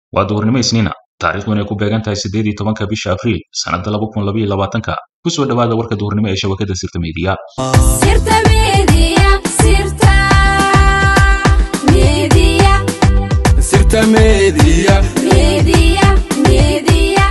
waa duhurnimo isniina taariikhduna ay ku beegan tahay siddeed iyo tobanka bisha abriil sannadda laba kun labaiyo labaatanka ku soo dhowaada warka duhurnimo ee shabakadda sirta meediya Sirta Media, Sirta Media, Sirta Media. Media, Media.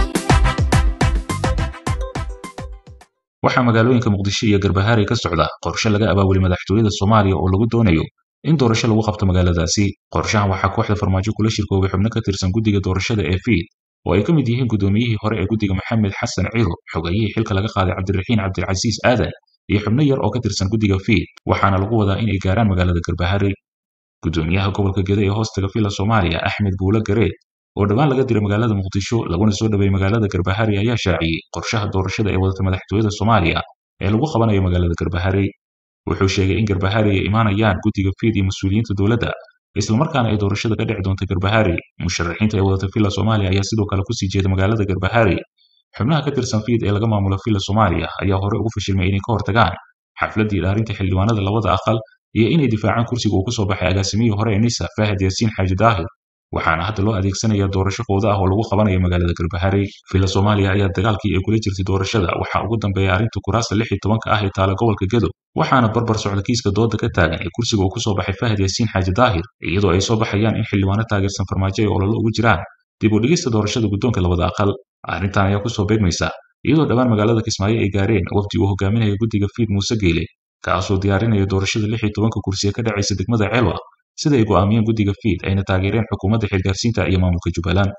waxaa magaalooyinka muqdisho iyo garbahaare ka socda qorshe laga abaabulay madaxtooyada soomaaliya oo lagu doonayo in doorasho lagu qabto magaaladaasi qorshahan waxaa kooxda farmaajo kula shirkoobay xubno ka tirsan guddiga doorashada ee fiid oo ay ka mid yihiin guddoomiyihii hore ee guddiga maxamed xasan ciro xogayihii xilka laga qaaday cabdiraxiin cabdilcasiis aadan iyo xubno yar oo ka tirsan guddiga fiid waxaana lagu wadaa inay gaaraan magaalada garbahaare guddoomiyaha gobolka gede ee hoostaga fila soomaaliya axmed buule gareed oo dhowaan laga diray magaalada muqdisho laguna soo dhaweeyey magaalada garbahari ayaa shaaciyey qorshaha doorashada ee wadata madaxtooyada soomaaliya ee lagu qabanayo magaalada garbahari wuxuu sheegay in garbahari ay imaanayaan guddiga fiid iyo mas-uuliyiinta dowladda islamarkaana ay doorashada ka dhici doonta garbahari musharaxiinta ee wadata fila soomaaliya ayaa sidoo kale kusii jeeda magaalada garbahari xubnaha ka tirsan fiid ee laga maamulo fila soomaaliya ayaa hore ugu fashilmay inay ka hortagaan xafladdii dhaarinta xildhibaanada labada aqal iyo inay difaacaan kursiga uu kasoo baxay agaasimihii hore ee nisa faahad yaasiin xaaji daahir waxaana hadda loo adeegsanaya doorasho fowda ah oo lagu qabanayo magaalada garbahari fila soomaaliya ayaa dagaalkii ay kula jirtay doorashada waxaa ugu dambeeya arrinta kuraasta lix iyo tobanka ah ee taala gobolka gedo waxaana barbar socda kiiska dooda ka taagan ee kursiga uu kusoo baxay fahad yaasiin xaaji daahir iyadoo ay soo baxayaan in xildhibaano taageersan farmaajo ay ololo ugu jiraan dib u dhigista doorashada guddoonka labada aqal arrintan ayaa kusoo beegmaysa iyadoo dhowaan magaalada kismaayo ay gaareen wafdi uu hogaaminaya guddiga fiid muuse geele kaasoo diyaarinaya doorashada lix iyo tobanka kursi ee ka dhacaysa degmada ceelwa sida ay go'aamiyeen guddiga fiid ayna taageereen xukuumadda xilgaarsiinta iyo maamulka jubbaland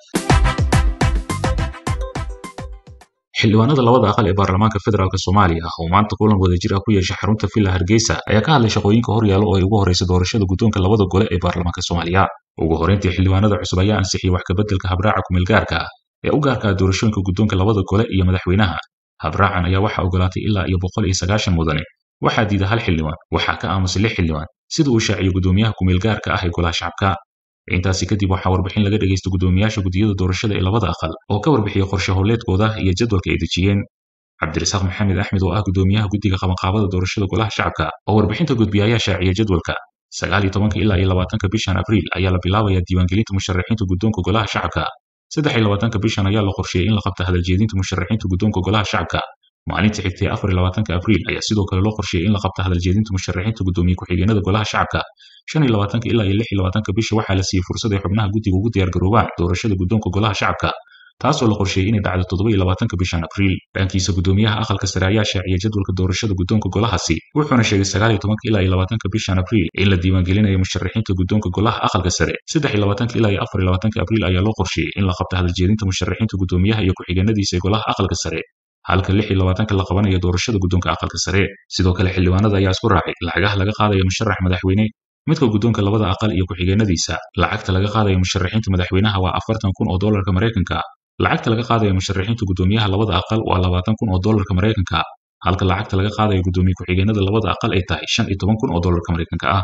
xildhibaanada labada aqal ee baarlamaanka federaalk soomaaliya oo maanta kulan wadajir ah ku yeeshay xarunta villa hargeysa ayaa ka hadlay shaqooyinka horyaalo oo ay ugu horeysa doorashada guddoonka labada gole ee baarlamaanka soomaaliya ugu horeyntii xildhibaanada cusub ayaa ansixiyey wax kabeddelka habraaca kumeelgaarka ah ee u gaarka ah doorashooyinka guddoonka labada gole iyo madaxweynaha habraacan ayaa waxaa ogolaatay ilaa iyo boqol iyo sagaashan mudane waxaa diida hal xildhibaan waxaa ka aamusay lix xildhibaan sida uu shaaciyey guddoomiyaha kumeelgaarka ah ee golaha shacabka intaasi kadib waxaa warbixin laga dhegaysta guddoomiyaasha guddiyada doorashada ee labada aqal oo ka warbixiyey qorshe howleedkooda iyo jadwalka ay dejiyeen cabdirasaaq maxamed axmed oo ah guddoomiyaha guddiga qabanqaabada doorashada golaha shacabka oo warbixinta gudbiya ayaa shaaciyey jadwalka sagaal iyo tobanka ilaa iyo labaatanka bishan abriil ayaa la bilaabayaa diiwaangelinta musharaxiinta guddoonka golaha shacabka saddex iyo labaatanka bishan ayaa la qorsheeyey in la qabta hadaljeedinta musharaxiinta guddoonka golaha shacabka maalinta xigtay afar iyo labaatanka abriil ayaa sidoo kale loo qorsheeyey in la qabta hadaljeedinta musharaxiinta guddoomiye ku-xigeenada golaha shacabka shan iyo labaatanka ilaa iyo lix iyo labaatanka bisha waxaa la siiyey fursad ay xubnaha guddiga ugu diyaargaroobaan doorashada guddoonka golaha shacabka taasoo la qorsheeyey inay dhacdo toddoba iyo labaatanka bishan abriil dhankiisa guddoomiyaha aqalka sare ayaa shaaciyey jadwalka doorashada guddoonka golahaasi wuxuuna sheegay sagaal iyo tobanka ilaa iyo labaatanka bishan abriil in la diiwaangelinayo musharaxiinta guddoonka golaha aqalka sare saddex iyo labaatanka ilaa iyo afar iyo labaatanka abriil ayaa loo qorsheeyey in la qabta hadaljeedinta musharaxiinta guddoomiyaha iyo ku-xigeenadiisa ee golaha aqalka sare halka lix iyo labaatanka la qabanayo doorashada guddoonka aqalka sare sidoo kale xildhibaanada ayaa isku raacay lacagaha laga qaadayo musharax madaxweyne midka guddoonka labada aqal iyo ku-xigeenadiisa lacagta laga qaadayo musharaxiinta madaxweynaha waa afartan kun oo doolarka maraykanka lacagta laga qaadayo musharaxiinta guddoomiyaha labada aqal waa labaatan kun oo doolarka maraykanka halka lacagta laga qaadayo guddoomiye ku-xigeenada labada aqal ay tahay shan iyo toban kun oo doolarka maraykanka ah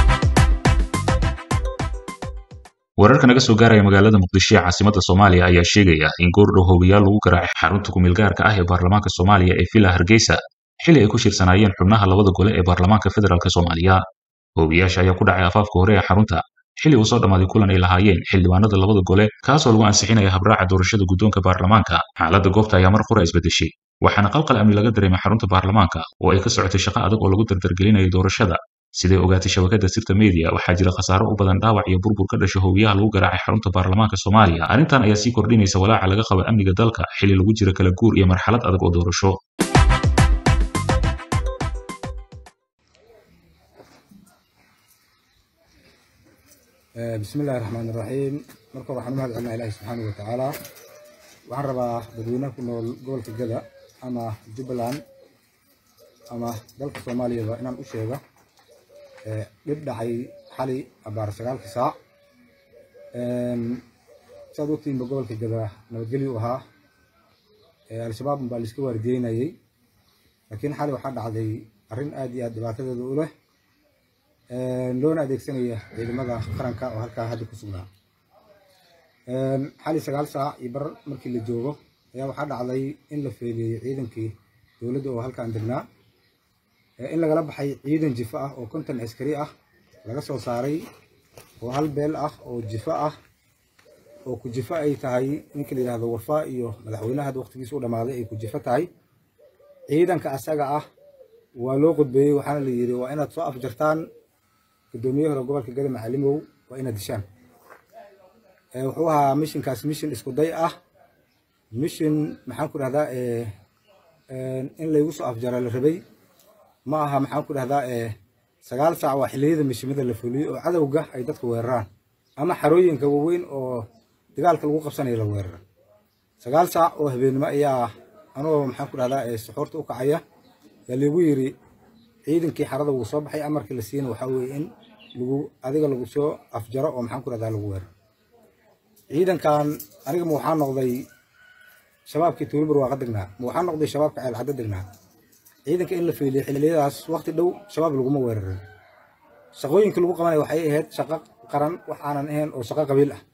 wararka naga soo gaaraya magaalada muqdisho ee caasimadda soomaaliya ayaa sheegaya in goordhow hoogayaal lagu garaacay xarunta kumeelgaarka ah ee baarlamaanka soomaaliya ee villa hargeysa xili ay ku shirsanaayeen xubnaha labada gole ee baarlamaanka federaalk soomaaliya hoogayaasha ayaa ku dhacay afaafka hore ee xarunta xili uu soo dhammaaday kulan ay lahaayeen xildhibaanada labada gole kaasoo lagu ansixinaya habraaca doorashada guddoonka baarlamaanka xaaladda goobta ayaa mar qura isbedeshay waxaana qalqal amni laga dareemay xarunta baarlamaanka oo ay ka socotay shaqo adag oo lagu dardargelinayo doorashada siday ogaatay shabakadda sirta media waxaa jira khasaaro u badan dhaawac iyo burbur ka dhasha hoogayaha lagu garaacay xarunta baarlamaanka soomaaliya arrintan ayaa sii kordhinaysa walaaca laga qabo amniga dalka xili lagu jira kala guur iyo marxalad adag oo doorasho bismi illahi raxmaan iraxiim marka waxaan u mahad celinaa ilaahi subxaanahu watacaala waxaan rabaa dadweynaha ku nool gobolka gada ama jubbaland ama dalka soomaaliyaba inaan u sheega dhib dhacay xali abaar sagaalka saac saad ogtiinba gobolka gada nabadgelyo u ahaa al-shabaab baa laiska waardiyeynayay laakiin xali waxaa dhacday arrin aad iyo aad dhibaatadeeda u leh loona adeegsanaya ciidamada qaranka oo halkaa hadda ku sugnaa xali sagaal saac iyo bar markii la joogo ayaa waxaa dhacday in la feegeeyey ciidankii dowladda oo halkaan degnaa in lagala baxay ciidan jifo ah oo konton askari ah laga soo saaray oo hal beel ah oo jifo ah oo ku jifo ay tahay ninka la yidhahdo warfaa iyo madaxweynaha hadda waqtigiisa u dhammaaday ay ku jifo tahay ciidanka asaga ah waa loo qudbeeyey waxaana la yidhi waa inaad soo afjartaan guddoomiye hore gobolka gada macalimow waa inaad dishaan wuxuu ahaa mishinkaas mishin isku day ah mishin maxaan ku dhahdaa in laygu soo afjara la rabay ma aha maxaan ku dhahdaa sagaal saac waa xilliyada mishimada la fuliyey oo cadowga ay dadka weeraraan ama xarooyinka waaweyn oo dagaalka lagu qabsanaya la weerara sagaal saac oo habeenimo ayaa anoo maxaan ku dhahdaa suxuurta u kacaya yaa liigu yiri ciidankii xarada wuu soo baxay amarkii la siina waxaa weeye in lagu adiga lagu soo afjaro oo maxaan ku dhahdaa lagu weeraro ciidankan aniga ma waxaa noqday shabaabkii tuulibar waaqa degnaa ma waxaa noqday shabaabka ceelcaddo degnaa ciidanka in la fiiliyo xilliyadaas waqti dhow shabaab laguma weerarin shaqooyinka lagu qabanaya waxay ahayd shaqo qaran wax aanan ahayn oo shaqo qabiil ah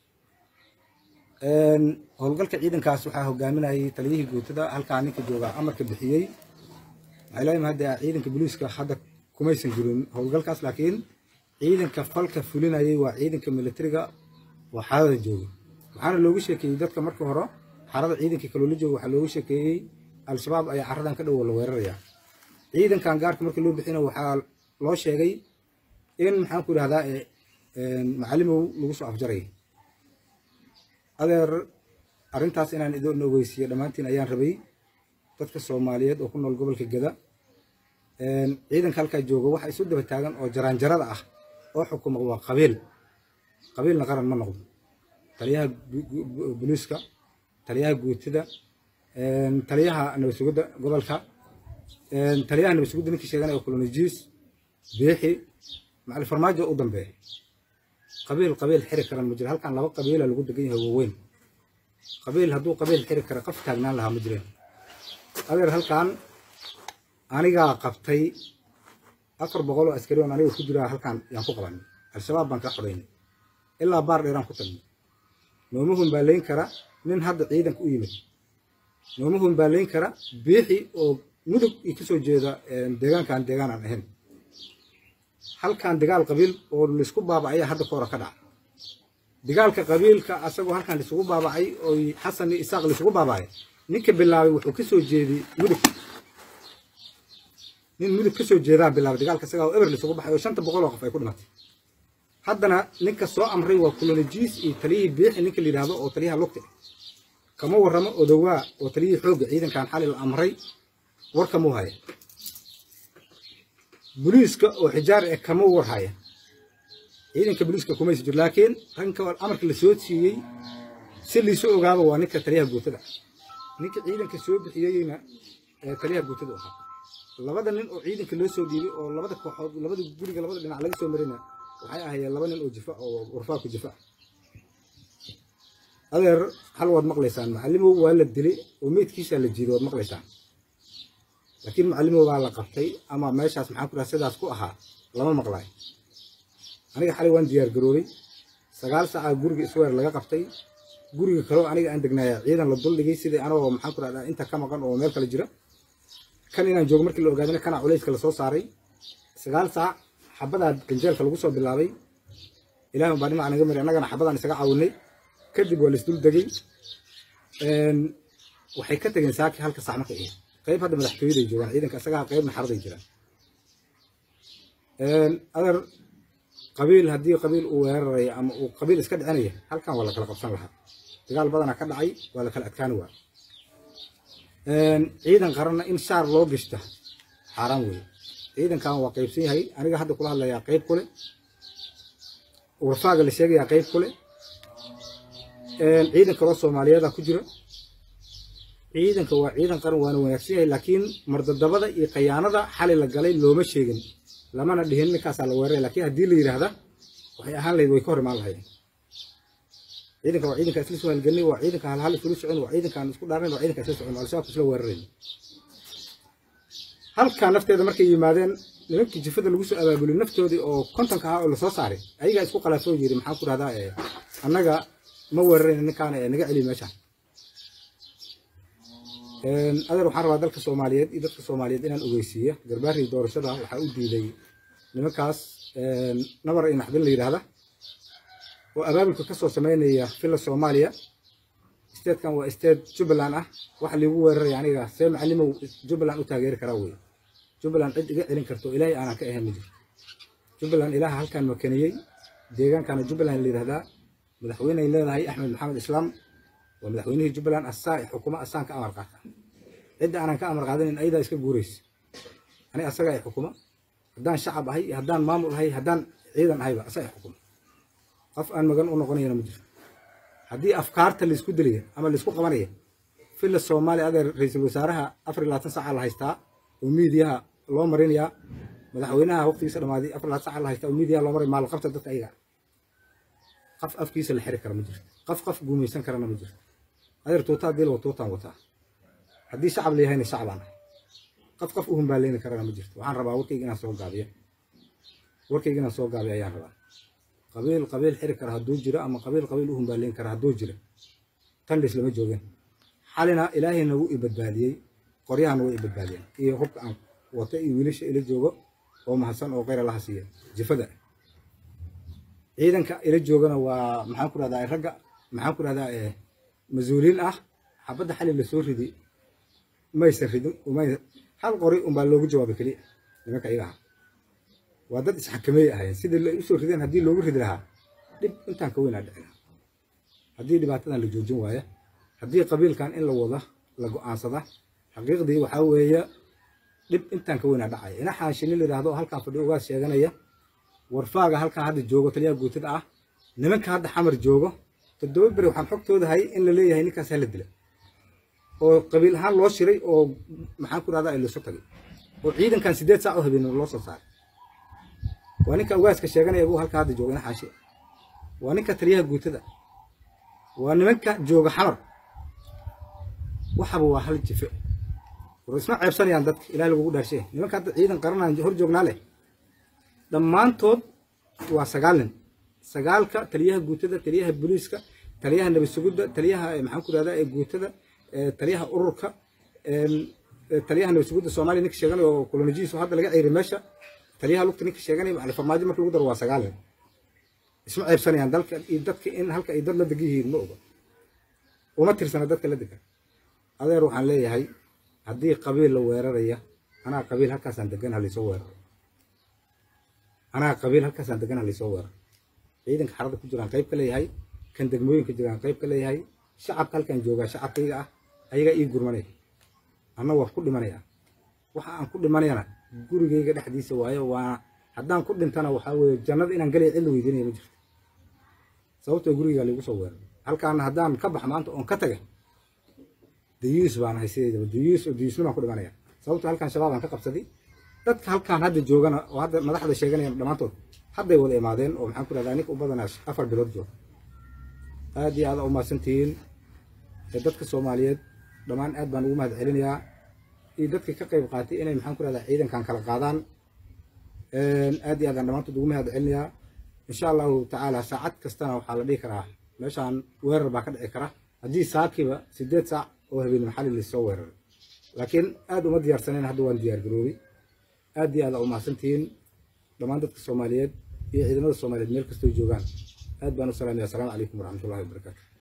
howlgalka ciidankaas waxaa hogaaminayay taliyihii guutada halkaa ninka jooga amarka bixiyey waxay leeyihin hadda ciidanka booliiska hadda kumaysan jirin howlgalkaas laakiin ciidanka falka fulinayay waa ciidanka militariga oo xarada jooga waxaana loogu sheekeeyey dadka marka hore xarada ciidanka kaloola jooga waxaa loogu sheekeeyey al-shabaab ayaa caradan ka dhow la weeraraya ciidankan gaarka marka loo bixina waxaa loo sheegay in maxaan ku idhahdaa macalimow lagu soo afjaray adeer arrintaas inaan idin ogeysiiyo dhammaantiin ayaan rabay dadka soomaaliyeed oo ku nool gobolka geda ciidanka halkaa jooga waxa isu daba taagan oo jaraanjarada ah oo xukuma waa qabiil qabiilna qaran ma noqdo taliyaha booliiska taliyaha guutida taliyaha nabad sugidda gobolka taliyaha nabad sugidda ninkii sheeganaya kolonijiis beexi macali farmaajo u dambeeya qabiil qabiil xiri karan ma jiro halkan laba qabiila lagu degan yahay waaweyn qabiil hadduu qabiil xiri kara qaf taagnaan lahaa ma jireen adeer halkan anigaa qabtay afar boqol oo askari oon aniga ku jiraa halkan yaan ku qabanay al-shabaab baan ka xoreynay ilaa baar dheeraan ku tagnay nooma humbaalayn kara nin hadda ciidanka u yimid nooma humbaalayn kara biixi oo mudug i kasoo jeeda deegaankan deegaan aan ahayn halkan dagaal qabiil oo laisku baabacaya hadda ka hore ka dhaca dagaalka qabiilka asagoo halkan laisugu baabacay oo xasan iyo isaaq laisugu baabacay ninka bilaabay wuxuu kasoo jeeday mudug nin mudug kasoo jeedaa bilaabay dagaalka isagaa oo eber laisugu baxay oo shanta boqol oo qof ay ku dhimatay haddana ninka soo amray waa kulonijiis iyo taliyihii biixi ninka la yidhaahdo oo taliyaha lugta kama warramo odowaa oo taliyihii xoogga ciidankan xali la amray war kamuu haya boliiska oo xijaar eh kama war haya ciidanka boliiska kumaysa jiro laakiin ranka amarka la soo siiyey si liisu ogaaba waa ninka taliyaha guutada ninka ciidanka soo bixiyeyna taliyaha guutada u ahaa labada nin oo ciidanka loo soo dhiibay oo labada kooxood labada guriga labada dhinac laga soo marina waxay ahaayeen laba nin oo jifa oo warfaa ku jifa adeer hal waad maqlaysaan macalimow waa la dilay oo meydkiisaa la jiiday waad maqlaysaan laakiin macalimow baa la qabtay ama meeshaas maxaan ku dhaha sidaas ku ahaa lama maqlaayo aniga xalay waan diyaar garoobay sagaal saaca guriga isweer laga qabtay guriga kaloo aniga aan degnaaya ciidan la duldhigay sidii anagoo maxaan ku dhahdaa inta ka maqan oo meel kale jira kan inaan joogo markii la ogaadana kana culayska lasoo saaray sagaal saac xabadaa ganjeelka lagu soo bilaabay ilaahay baa dhinaca naga mari annagana xabadaan isaga caawinay kadib waa laisdul degay waxay ka tageen saaki halka sac marka ahayd qayb hadda madaxtooyaday joogaan ciidanka isagaa qaybna xaraday jiraan adeer qabiil haddii qabiil uu weeraraya ama uu qabiil iska dhicinaya halkan waa la kala qabsan lahaa dagaal badanaa ka dhacay waa la kala adkaani waa ciidan qaranna in shaar loo gishta xaaraan weeye ciidankan waa qaybsan yahay aniga hadda kula hadlayaa qayb kule warfaaga la sheegayaa qayb kule ciidan kaloo soomaaliyeeda ku jira ciidanka waa ciidan qaran waana wanaagsan yahay laakiin mardadabada iyo khayaanada xali la galay looma sheegin lamana dhihin ninkaasaa la weeraray laakiin haddii la yidhaahda waxay ahaan lahayd way ka hor imaan lahayd ciidanka waa ciidanka isla soo halgelnay waa ciidanka halhal isula socon waa ciidankaan isku dhaarnayn waa ciidanka isla socon al-shabaabka isla weerarayn halkaa nafteeda markay yimaadeen nimankii jifada lagu soo abaabulay naftoodii oo kontonka ahaa oo lasoo saaray ayagaa isku qalaafoo yiri maxaan ku dhahdaa annaga ma weerarayn ninkaana ee naga celiy meeshaan adeer waxaan rabaa dalka soomaaliyeed iyo dadka soomaaliyeed inaan ogeysiiya garbaarii doorashada waxaa u diiday nimankaas nabar iyo naxdin la yidhaahda oo abaabulka ka soo sameynaya filla soomaaliya statekan waa state jubbaland ah waxa liigu weeraraya aniga see macalimow jubbaland u taageeri karaa wey jubbaland cid iga celin karto ilaahay aanan ka ahayn ma jirto jubbaland ilaaha halkan makaniyey deegaankana jubbaland la yidhahdaa madaxweyney leedahay axmed maxamed islaam waa madaxweynihii jubbaland asaa xukuma asaan ka amar qaata cidda aanan ka amar qaadanin ayadaa iska guuraysa ani asaga ay xukuma haddaan shacab ahay iyo haddaan maamul ahay haddaan ciidan ahayba asaga ay xukuma qof aan magan u noqonayana ma jiro haddii afkaarta laisku dilaya ama laisku qabanaya filla soomaaliya adeer ra-iisul wasaaraha afar iyo labaatan saaca la haystaa oo miidiyaha loo marinayaa madaxweynaha waqtigiisa dhamaaday afar iyo labaatan saaca la haystaa oo miidiyaha loo maray maal qabta dadka ayaga qof afkiisa la xiri kara ma jirto qof qof guumaysan karana ma jirto adeer tuuta haddii lawa tuutaan wataa haddii shacab la yahayna shacbaan ahay qof qof u humbaaleyni karana ma jirto waxaan rabaa warkayga inaan soo gaabiyo warkayga inaan soo gaabiyo ayaan rabaa qabiil qabiil xiri kara hadduu jiro ama qabiil qabiil u humbaaleyn kara hadduu jiro tandhis lama joogin xalina ilaahayna wuu i badbaadiyey qoryahana way i badbaadiyeen iyo hubka aan wata iyo wiilasha ila joogo oo mahadsan oo kheyr allaha siiya jifada ciidanka ila joogana waa maxaan ku rahdaa ragga maxaan ku rahdaa mas-uuliin ah xabadda xali lasoo ridi maysan ridin umay hal qori unbaa loogu jawaabay keliya nimanka iyaga aha waa dad isxakameey ahayen sidii la usoo rideen haddii loogu ridi lahaa dhib intaan ka weynaa dhici lahaa haddii dhibaatadan la joojin waaya haddii qabiilkan in la wada la go-aansada xaqiiqdii waxaa weeye dhib intaan ka weynaa dhacaya ina xaanshini la yidhaahdo oo halkaan fadhi ugaas sheeganaya warfaaga halkaan hadda joogo taliyaha guutada ah nimanka hadda xamar joogo toddoba beri waxaan xogtooda hayay in la leeyahay ninkaas hala dila oo qabiil ahaan loo shiray oo maxaan ku rahdaa lasoo tagay oo ciidankan sideed saac oo habeen loo soo saaray waa ninka ugaaska sheeganaya buu halka hadda jooga ina xaashi waa ninka taliyaha guutada waa nimanka jooga xamar waxaba waa hal jife war isma ceebsanayaan dadka ilaah lagugu dhaarshe nimanka hadda ciidan qaranaan hor joognaa leh dhammaantood waa sagaal nin sagaalka taliyaha guutada taliyaha booliiska taliyaha nabad sugidda taliyaha maxaan ku rahdaa ee guutada taliyaha ururka taliyaha nabad sugidda soomaaliya ninka sheeganaya oo kolonijihiisu hadda laga ceyray meesha taliyaha lugta ninka sheeganaya macali farmaajo marka lagu daro waa sagaal nin isma ceebsanayaan dalka iyo dadka in halka ay dad la degan yihiin ma oga uma tirsana dadka la degan adeer waxaan leeyahay haddii qabiil la weeraraya anaa qabiil halkaasaan degan halaysoo weeraro anaa qabiil halkaasaan degan halaysoo weeraro ciidanka xarada ku jiraan qayb ka leeyahay kan degmooyinka jiraan qayb ka leeyahay shacabka halkaan joogaa shacabkayga ah ayagaa ii gurmanaya anna waa ku dhimanaya waxa aan ku dhimanayana gurigayga dhexdiisa waayo waa haddaan ku dhintana waxaa weeye jannada inaan galaya cid la weydiinaya ma jirto sababtoo gurigaa laigu soo weeraray halkaana haddaan ka bax maanta oon ka taga dayuus baan ahay sideedaba dayuus oo dayuusnimaan ku dhimanaya sababtoo halkaan shabaabaan ka qabsaday dadka halkaan hadda joogana oo hadda madaxda sheeganayaan dhammaantood hadday wada imaadeen oo maxaan ku rahdaa ninka u badanaa afar bilood jooga aad iyo aad u mahadsantihiin dadka soomaaliyeed dhammaan aad baan ugu mahad celinayaa iyo dadkii ka qayb qaatay inay maxaan ku rahdaa ciidankan kala qaadaan aad iyo aadaan dhammaantood ugu mahad celinayaa insha allahu tacaala saacad kastana waxaa la dhihi karaa meeshaan weerar baa ka dhici kara haddii saakiba sideed saac oo habeen maxali lasoo weeraray laakiin aad uma diyaarsaneen hadda waan diyaar garoobay aad iyo aad u mahadsantihiin dhammaan dadka soomaaliyeed iyo ciidamada soomaaliyeed meel kastoo joogaan aad baan u salaamaya asalaamu calaykum waraxmatullahi wabarakaatu